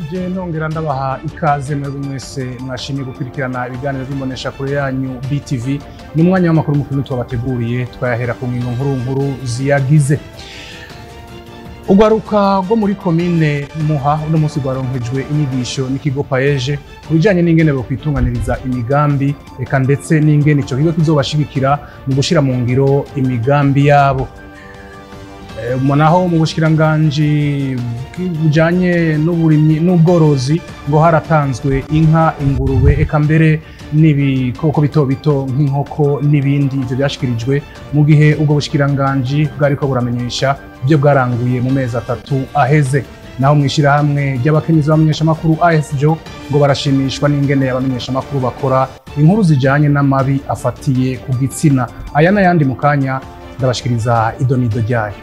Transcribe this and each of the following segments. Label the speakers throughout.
Speaker 1: ndabaramukije nongera ndabaha ikaze mwebwe mwese mwashimye gukurikirana ibiganiro by'imbonesha kure yanyu BTV ni umwanya w'amakuru mukuru twabateguriye twayahera ku ngingo nkuru nkuru ziyagize urwaruka rwo muri komine muha uno munsi rwaronkejwe inyigisho n'ikigo paeje ku bijyanye n'ingene bakwitunganiriza imigambi eka ndetse n'ingene icyo kigo kizobashigikira mu gushyira mu ngiro imigambi yabo naho mu bushikiranganji bujanye n'uburimyi n'ubworozi ngo haratanzwe inka ingurube eka mbere n'ibikoko bito bito nk'inkoko n'ibindi ivyo byashikirijwe mu gihe ubwo bushikiranganji bwariko buramenyesha ibyo bwaranguye mu mezi atatu aheze naho mu ishyirahamwe ry'abakenyezi b'abamenyeshamakuru ASJO ngo barashimishwa n'ingene abamenyeshamakuru bakora inkuru zijanye n'amabi afatiye ku gitsina aya n'ayandi mu kanya ndabashikiriza idonido ryayo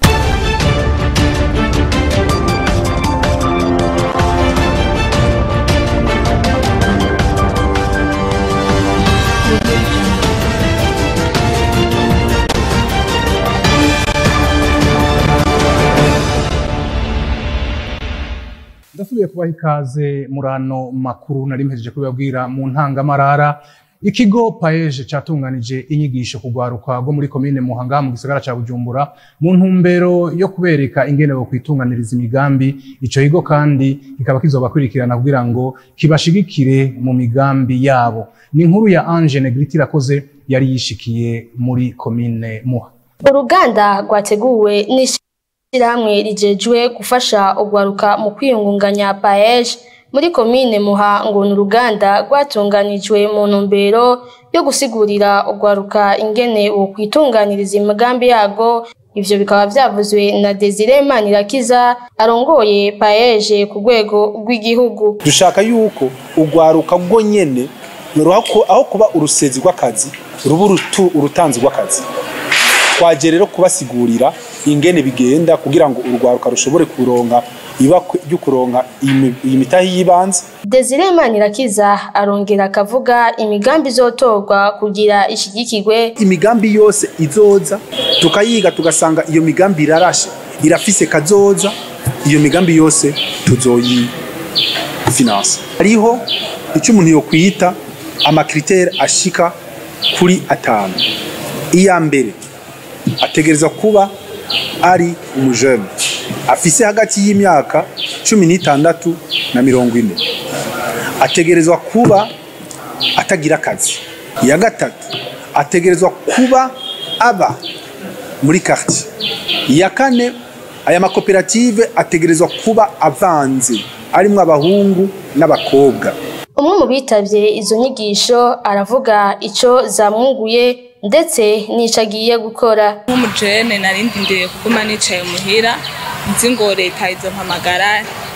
Speaker 1: ndasubiye kubaha ikaze muri ano makuru nari mpejeje kubibabwira mu ntangamarara ikigo paeje catunganije inyigisho kugwaruka rwo muri komine muhanga mu gisagara ca bujumbura mu ntumbero yo kubereka ingene bo kwitunganiriza imigambi ico kigo kandi kikaba kizobakurikirana kugira ngo kibashigikire mu migambi yabo ni inkuru ya Ange Negriti irakoze yari yishikiye muri komine muha
Speaker 2: uruganda rwateguwe n'ishirahamwe rijejwe gufasha urwaruka mu kwiyungunganya paeje muri komine muha ngo ni uruganda rwatunganijwe mu ntumbero yo gusigurira urwaruka ingene wokwitunganiriza imigambi yarwo ivyo bikaba vyavuzwe na Desire Manirakiza arongoye paeje ku rwego rw'igihugu
Speaker 3: dushaka yuko urwaruka rwo nyene aho kuba urusezi rw'akazi ruba urutanzi rw'akazi twaje rero kubasigurira ingene bigenda kugira ngo urwaruka rushobore kuronka ibakwe ryo kuronka iyi mitahi y'ibanze
Speaker 2: Desire Manirakiza arongera akavuga imigambi izotorwa kugira ishigikirwe
Speaker 3: imigambi yose izoza tukayiga tugasanga iyo migambi irarashe irafise kazoza iyo migambi yose tuzoyi finance hariho icyo umuntu yokwita amakriteri ashika kuri atanu iya mbere ategereza kuba ari umujene afise hagati y'imyaka cumi n'itandatu na mirongo ine ategerezwa kuba atagira akazi iya gatatu ategerezwa kuba aba muri quartier iya kane aya makoperative ategerezwa kuba avanze arimwo abahungu n'abakobwa
Speaker 2: umwe mu bitavye izo nyigisho aravuga ico zamwunguye ndetse n'ico agiye gukora
Speaker 4: nk'umujene narindindiriye kuguma nicaye muhira nzi ngo leta izompamagara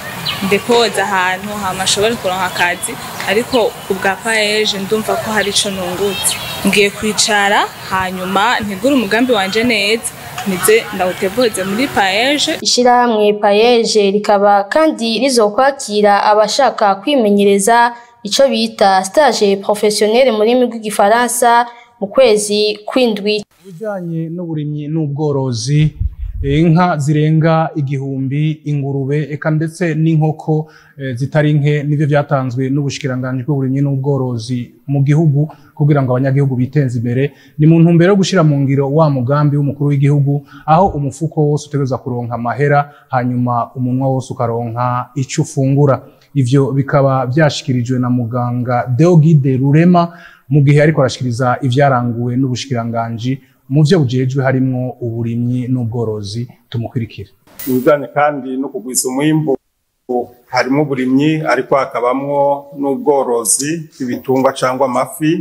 Speaker 4: ndekoza ahantu hama ashobore kuronka akazi ariko ubwa paeje ndumva ko hari ico nungutse ngiye kwicara hanyuma ntegure umugambi wanje neza nize ndawutevuze muri paeje
Speaker 2: ishirahamwe paeje rikaba kandi rizokwakira abashaka kwimenyereza ico bita stage professionnelle mu rurimi rw'igifaransa mu kwezi kw'indwi
Speaker 1: bijanye n'uburimyi n'ubworozi inka zirenga igihumbi ingurube eka ndetse n'inkoko zitari nke nivyo vyatanzwe n'ubushikiranganji bw'uburimyi n'ubworozi mu gihugu kugira ngo abanyagihugu biteze imbere ni mu ntumbero yo gushira mu ngiro wa mugambi w'umukuru w'igihugu aho umufuko wose utegereza kuronka amahera hanyuma umunwa wose ukaronka ico ufungura ivyo bikaba vyashikirijwe na muganga Deogide Rurema mu gihe ariko arashikiriza ivyaranguwe n'ubushikiranganji mu vyo bujejwe harimwo uburimyi n'ubworozi tumukurikire
Speaker 5: ibijanye kandi no kugwiza umwimbu harimo uburimyi ariko hakabamwo n'ubworozi bw'ibitungwa cyangwa amafi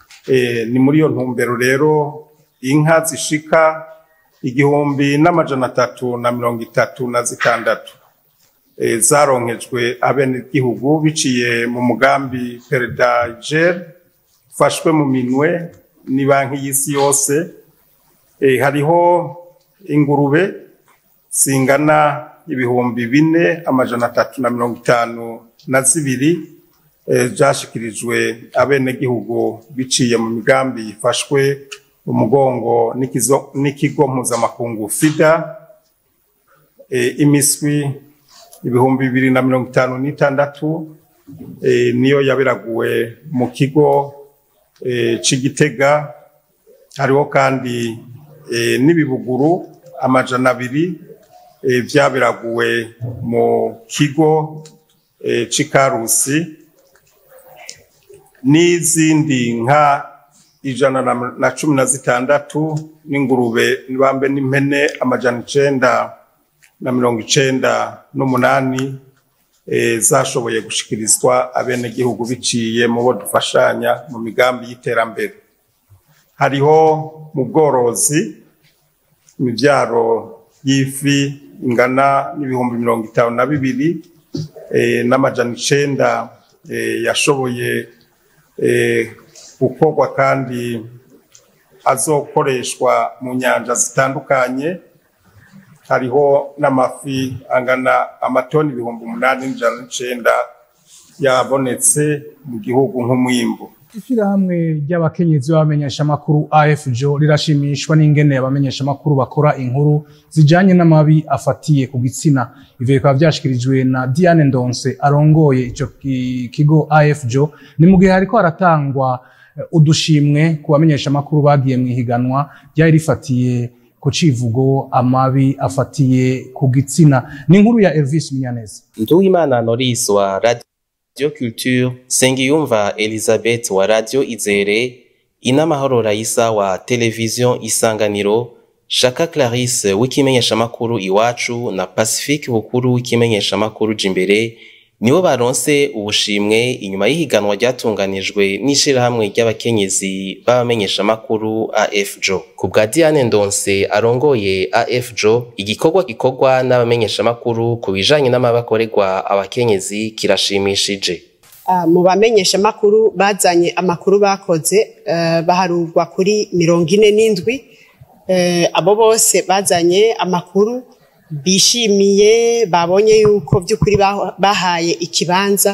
Speaker 5: e, ni muri iyo ntumbero rero inka zishika igihumbi n'amajana atatu na mirongo itatu na zitandatu e, zaronkejwe abenegihugu biciye mu mugambi peredager ufashwe mu minwe ni banki y'isi yose hariho ingurube zingana ibihumbi bine amajana atatu na mirongo itanu na zibiri byashyikirijwe abenegihugu biciye mu migambi ifashwe umugongo n'ikigo mpuzamakungu fida imiswi ibihumbi bibiri na mirongo itanu n'itandatu eh, niyo yaberaguwe mu kigo eh, c'igitega hariho kandi eh, n'ibibuguru amajana abiri eh, vyaberaguwe mu kigo eh, c'ikarusi n'izindi nka ijana na- na cumi na zitandatu n'ingurube bambe n'impene amajana icenda na mirongo icenda n'umunani eh, zashoboye gushikirizwa abenegihugu biciye mu bo dufashanya mu migambi y'iterambere hariho mu bworozi imivyaro y'ifi ingana n'ibihumbi mirongo itanu na bibiri eh, n'amajana icenda eh, yashoboye eh, gukorwa kandi azokoreshwa mu nyanja zitandukanye hariho n'amafi angana amatoni ibihumbi umunani n'ijana n'icenda yabonetse mu gihugu nk'umwimbu
Speaker 1: Ishirahamwe ry'abakenyezi b'abamenyeshamakuru AFJO rirashimishwa n'ingene abamenyeshamakuru bakora inkuru zijanye n'amabi afatiye ku gitsina. Ivyo bikaba vyashikirijwe na Diane Ndonse arongoye ico ki- kigo AFJO. Ni mu gihe hariko haratangwa eh, udushimwe ku bamenyeshamakuru bagiye mw'ihiganwa ryari rifatiye ku civugo amabi afatiye ku gitsina. Ni inkuru ya Elvis Munyaneza.
Speaker 6: Nduwimana Norris wa Radio Culture, Sengiyumva Elizabeth wa Radio Izere, Inamahoro Raisa wa Television Isanganiro, Shaka Clarisse w'ikimenyeshamakuru Iwacu na Pacifique Bukuru w'ikimenyeshamakuru Jimbere nibo baronse ubushimwe inyuma y'ihiganwa ryatunganijwe n'ishirahamwe ry'abakenyezi b'abamenyeshamakuru AFJO. Ku bwa Diane Ndonse arongoye AFJO, igikorwa gikorwa n'abamenyeshamakuru ku bijanye n'amabakorerwa abakenyezi kirashimishije.
Speaker 7: Ah, mu bamenyeshamakuru bazanye amakuru bakoze eh, baharurwa kuri mirongo ine n'indwi Eh, abo bose bazanye amakuru bishimiye babonye yuko by'ukuri bah- bahaye ikibanza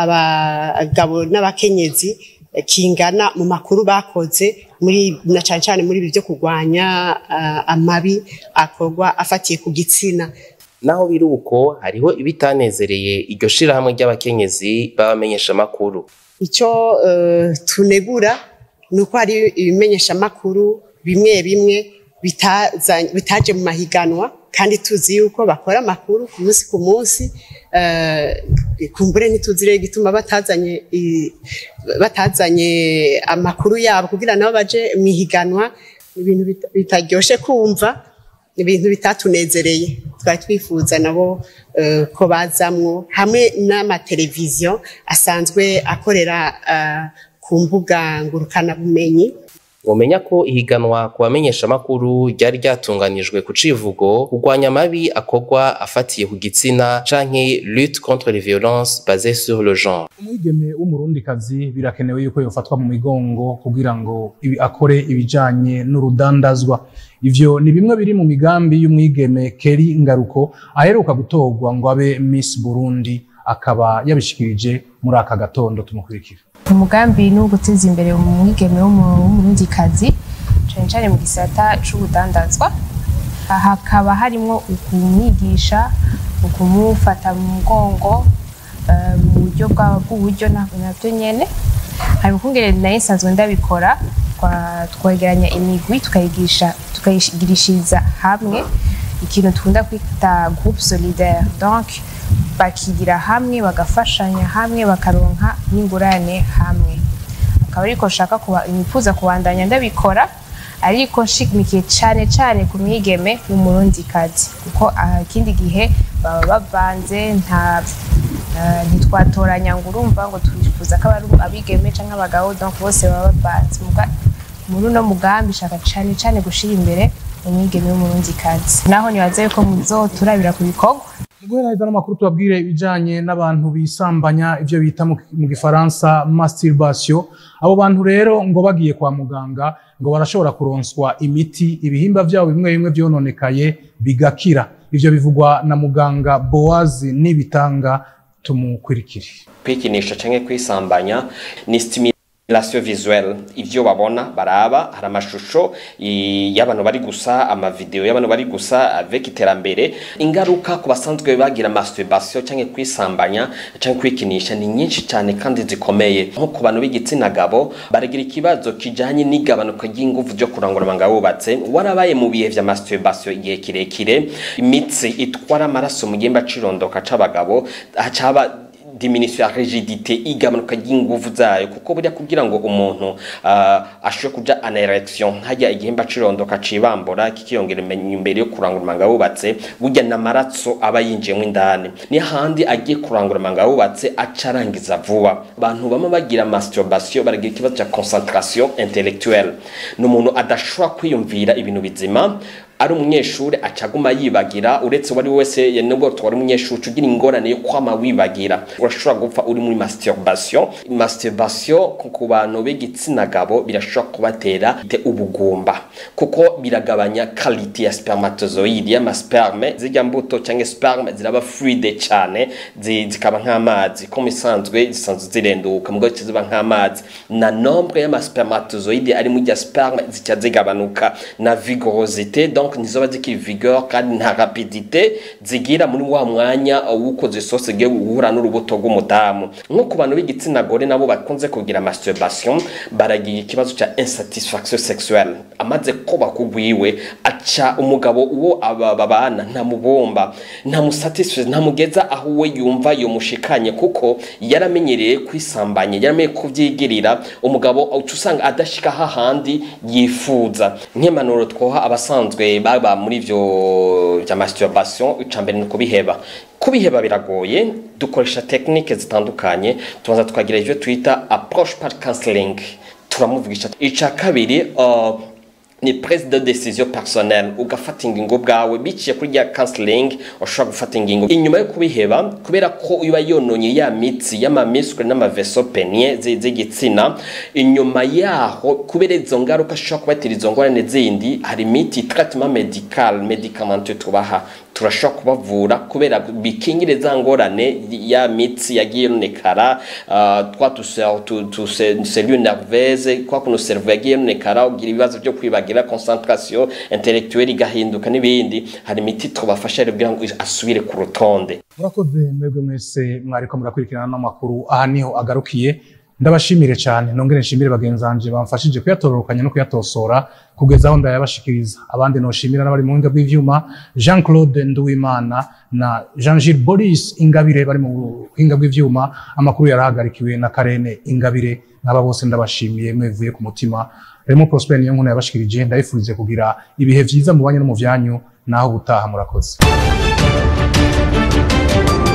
Speaker 7: abagabo n'abakenyezi eh, kingana mu makuru bakoze muri na cyane cyane muri ibi byo kurwanya ah, amabi akorwa afatiye ku gitsina
Speaker 6: Naho biri uko hariho ibitanezereye iryo shirahamwe ry'abakenyezi b'abamenyeshamakuru.
Speaker 7: icyo eh, tunegura ni uko hari ibimenyeshamakuru bimwe bimwe bitazanye- bitaje mu mahiganwa kandi tuzi yuko bakora amakuru ku munsi ku munsi eh, kumbure ntituzi rero igituma batazanye i- batazanye amakuru yabo kugira nabo baje mu ihiganwa ni ibintu bita- bitaryoshe kumva ni ibintu bitatunezereye twari twifuza nabo eh, ko bazamwo hamwe n'amateleviziyo asanzwe akorera eh, ku mbuga ngurukanabumenyi
Speaker 6: Mumenya ko ihiganwa ku bamenyeshamakuru ryari ryatunganijwe ku civugo kurwanya amabi akorwa afatiye ku gitsina canke lutte contre les violences basées sur le genre.
Speaker 1: umwigeme w'umurundikazi birakenewe yuko yofatwa mu migongo kugira ngo ibi- akore ibijanye n'urudandazwa ivyo ni bimwe biri mu migambi y'umwigeme Keri Ngaruko aheruka gutorwa ngo abe Miss Burundi akaba yabishikirije muri aka gatondo tumukurikira
Speaker 8: umugambi ni uwo guteza imbere umwigeme w'umu- w'umurundikazi cyane cyane mu gisata c'ubudandazwa aha hakaba harimwo ukumwigisha ukumufata mu mugongo eh, mu buryo bwa- bw'uburyo na- navyo nyene hari ukungere nayo nsanzwe ndabikora twa- twegeranya imigwi tukayigisha tukayigirishiriza hamwe ikintu tukunda kwita groupe solidaire donc bakigira hamwe bagafashanya hamwe bakaronka n'ingurane hamwe akaba ariko nshaka kuba nifuza kubandanya ndabikora ariko nshimikiye cyane cyane ku mwigeme w'umurundikazi kuko ah, ikindi gihe baba bavanze nta eh, ntitwatoranya ngo urumva ngo twifuza ko ari abigeme cyangwa abagabo donc bose baba bavanze Muga- muri uno mugambi shaka cyane cyane gushira imbere umwigeme w'umurundikazi naho nibaza yuko muzoturabira ku bikorwa
Speaker 1: guheraheza n'amakuru tubabwire ibijanye n'abantu bisambanya ivyo bita mu mu gifaransa masturbation abo bantu rero ngo bagiye kwa muganga ngo barashobora kuronswa imiti ibihimba vyabo bimwe bimwe vyononekaye bigakira ivyo bivugwa na muganga Boazi Nibitanga tumukurikire
Speaker 9: kwikinisha canke kwisambanya ni stimulation visuelle ivyo babona baraba hari amashusho i- y'abantu bari gusa amavideo y'abantu bari gusa avec iterambere ingaruka ku basanzwe bagira masturbation canke kwisambanya canke kwikinisha ni nyinshi cyane kandi zikomeye nko ku bantu b'igitsina gabo baragira ikibazo kijanye n'igabanuka ry'inguvu ryo kurangura amanga wubatse warabaye mu bihe vya masturbation igihe kirekire imitsi itwara amaraso mu gihimba cirondoka c'abagabo hacaba diminution ya rigidite igabanuka ry'inguvu zayo kuko burya kugira ngo umuntu uh, ashobore kuja ana erection hajya igihimba cirondoka cibambura kikiyongera imenye imbere yo kurangura amanga wubatse burya n'amaraso aba yinjiyemo indani ni handi agiye kurangura amanga wubatse acarangiza vuba abantu bama bagira masturbation baragira ikibazo cya concentration intellectuelle ni umuntu adashobora kwiyumvira ibintu bizima ari umunyeshuri acaguma yibagira uretse wari wese nubwo twari umunyeshuri ugira ingorane yo kwama wibagira urashobora gupfa uri muri masturbation masturbation ku- ku bantu b'igitsina gabo birashobora kubatera te ubugumba kuko biragabanya quality ya spermatozoide y'amasperme zijya mbuto cyangwa sperme ziraba fluide cyane zi- zikaba nk'amazi ko misanzwe zisanzwe zirenduka mugabo ziba nk'amazi na nombre y'amaspermatozoide ari muri rya sperme zica zigabanuka na vigorosité donc ntizoba zikiri vigor kandi nta rapidité zigira muri wa mwanya w'uko zisose zigiye guhura n'urubuto rw'umudamu nko ku bantu b'igitsina gore nabo bakunze kugira masturbation baragira ikibazo cya insatisfaction sexuelle amaze koba kugwiwe aca umugabo uwo aba babana ntamubomba ntamusatisfait ntamugeza aho we yumva yomushikanye kuko yaramenyereye kwisambanya yaramenye kuvyigirira umugabo uca usanga adashika hahandi yifuza nk'impanuro twoha abasanzwe baba muri ivyo vya masturbation ica mbere ni ukubiheba kubiheba biragoye dukoresha tekinike zitandukanye tubanza tukagira ivyo twita approche par counseling turamuvugisha ica kabiri uh, ni prise de décision personnelle ugafata ingingo bwawe biciye kuri rya counseling ushobora gufata ingingo inyuma yo kubiheba kubera ko iba yononye ya mitsi y'amamisure n'amaveso penier zi- z'igitsina inyuma yaho kubera izo ngaruka ashobora kubatera izo ngorane zindi hari imiti traitement medical medicamenteur tubaha turashobora kubavura kubera bikingire za ngorane ya mitsi yagiye yonekara uh, twa tusel- tu- tu- se- cellule nerveuse kwa kuno cerveau yagiye yonekara ugira ibibazo byo kwibagira concentration intellectuelle igahinduka n'ibindi hari imiti tubafasha rero kugira ngo asubire ku rutonde
Speaker 1: murakoze mwebwe mwese mwariko murakurikirana n'amakuru aha niho agarukiye ndabashimire cyane nongere nshimire bagenzi banje bamfashije kuyatororokanya no kuyatosora kugeza aho ndayabashikiriza abandi noshimira n'abari mu buhinga bw'ivyuma Jean Claude Nduwimana na Jean Gilles Boris Ingabire bari mu buhinga bw'ivyuma amakuru yarahagarikiwe na Karene Ingabire nk'aba bose ndabashimiye mwevuye ku mutima Remo Prosper niyo nkuna yabashikirije ndayifurize kugira ibihe vyiza mu banyu no mu vyanyu naho gutaha murakoze